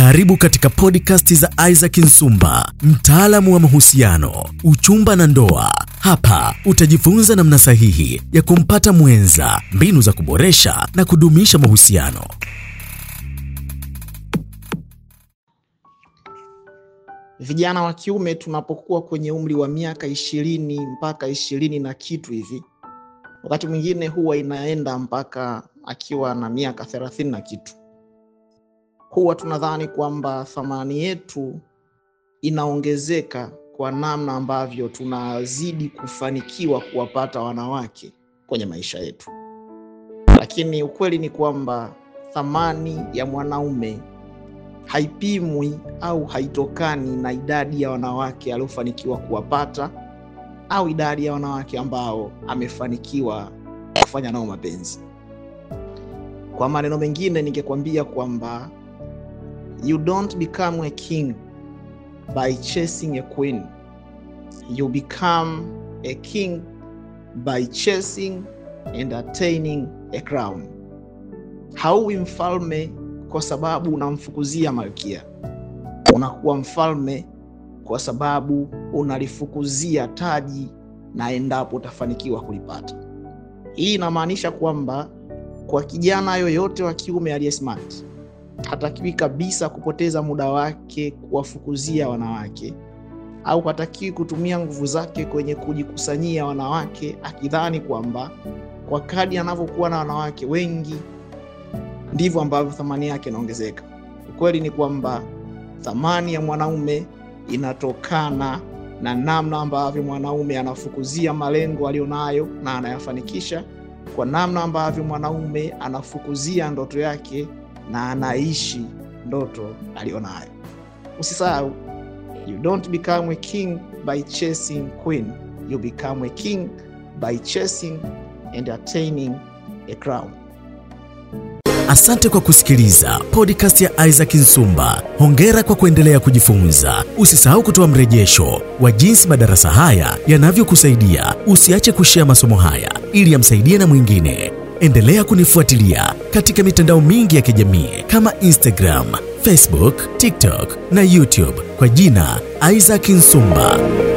Karibu katika podcast za Isaac Nsumba, mtaalamu wa mahusiano, uchumba na ndoa. Hapa utajifunza namna sahihi ya kumpata mwenza, mbinu za kuboresha na kudumisha mahusiano. Vijana wa kiume tunapokuwa kwenye umri wa miaka ishirini mpaka ishirini na kitu hivi, wakati mwingine huwa inaenda mpaka akiwa na miaka thelathini na kitu, huwa tunadhani kwamba thamani yetu inaongezeka kwa namna ambavyo tunazidi kufanikiwa kuwapata wanawake kwenye maisha yetu, lakini ukweli ni kwamba thamani ya mwanaume haipimwi au haitokani na idadi ya wanawake aliofanikiwa kuwapata au idadi ya wanawake ambao amefanikiwa kufanya nao mapenzi. Kwa maneno mengine, ningekwambia kwamba you don't become a king by chasing a queen, you become a king by chasing and attaining a crown. Hauwi mfalme kwa sababu unamfukuzia malkia, unakuwa mfalme kwa sababu unalifukuzia taji, na endapo utafanikiwa kulipata. Hii inamaanisha kwamba kwa kijana yoyote wa kiume aliye smart hatakiwi kabisa kupoteza muda wake kuwafukuzia wanawake, au hatakiwi kutumia nguvu zake kwenye kujikusanyia wanawake, akidhani kwamba kwa kadi anavyokuwa na wanawake wengi ndivyo ambavyo thamani yake inaongezeka. Ukweli ni kwamba thamani ya mwanaume inatokana na namna ambavyo mwanaume anafukuzia malengo aliyonayo na anayafanikisha, kwa namna ambavyo mwanaume anafukuzia ndoto yake na anaishi ndoto aliyonayo. Usisahau, you don't become a king by chasing queen, you become a king by chasing and attaining a crown. Asante kwa kusikiliza podcast ya Isaac Nsumba. Hongera kwa kuendelea kujifunza. Usisahau kutoa mrejesho wa jinsi madarasa haya yanavyokusaidia. Usiache kushea masomo haya ili yamsaidie na mwingine. Endelea kunifuatilia katika mitandao mingi ya kijamii kama Instagram, Facebook, TikTok na YouTube kwa jina Isaac Nsumba.